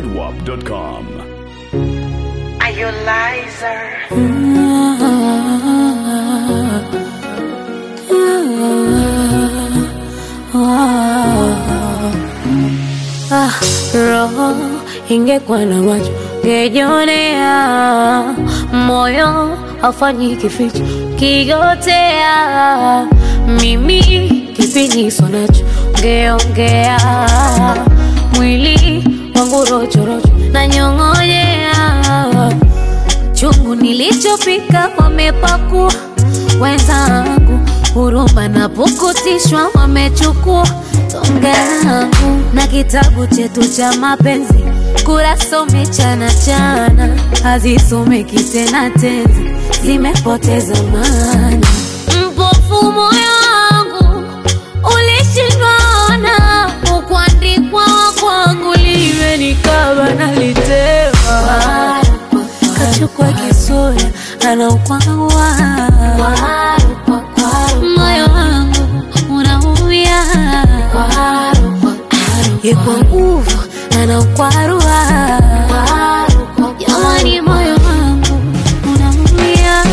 zedwap.com. Are you liar? Ah, roho ingekuwa na macho ngejionea, moyo haufanyi kificho kigotea, mimi kipiniso nacho ngeongea, mwili wangu rochorocho na nyong'onyea, chungu nilichopika wamepakua wenzangu, huruma na pukutishwa wamechukua tonge langu na kitabu chetu cha mapenzi kurasa umechana chana, hazisomeki tena tenzi, zimepoteza maana. Mpofu moyo wangu ulishindwa ona, ukuandikwa kwangu liwe nikaba nalitema, kachukua kisura anaukwawa moyo wangu unaumia yekwa nguvu anaukwarua jamani moyo wangu unaumia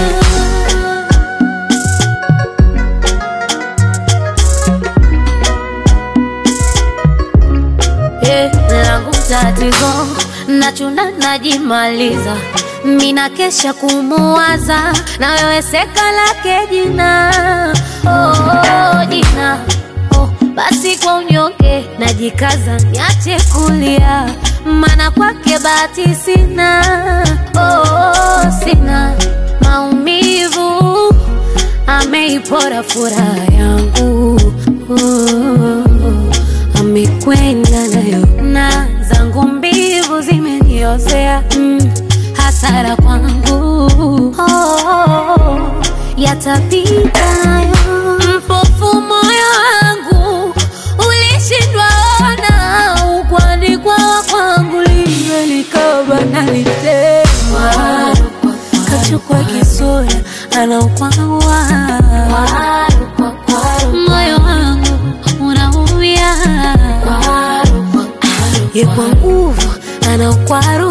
Eh, langu tatizo nachuna najimaliza mina kesha kumuwaza na wewe seka lake jina oh, oh, jina oh, basi kwa unyonge najikaza niache kulia mana kwake bahati sina oh, oh, sina maumivu ameipora furaha yangu oh, amekwenda nayo na zangu mbivu zimeniozea mm, hasara kwangu oh, yatapita nayo mpofu moyo wangu ulishindwa ona ukwandikwa kwangu liwe likaba nalitema kachukua kisura anaukwawa moyo wangu unaumia yekwa nguvu anaukwaru